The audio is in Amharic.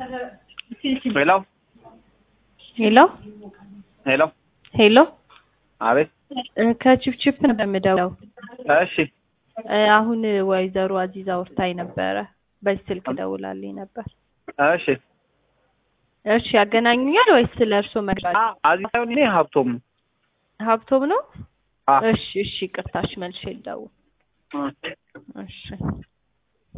ሄሎ ሄሎ ሄሎ ሄሎ አቤት እ ከቺፕቺፕ ነበር የምደውለው። እሺ እ አሁን ወይዘሮ አዚዛ ወርታኝ ነበረ። በዚህ ስልክ ደውላልኝ ነበር። እሺ እሺ ያገናኙኛል ወይስ ስለ እርሶ መግባት? አ አዚ ሳይሆን እኔ ሀብቶም ሀብቶም ነው? አ እሺ እሺ፣ ቅርታሽ መልሼ ልደውል። አ እሺ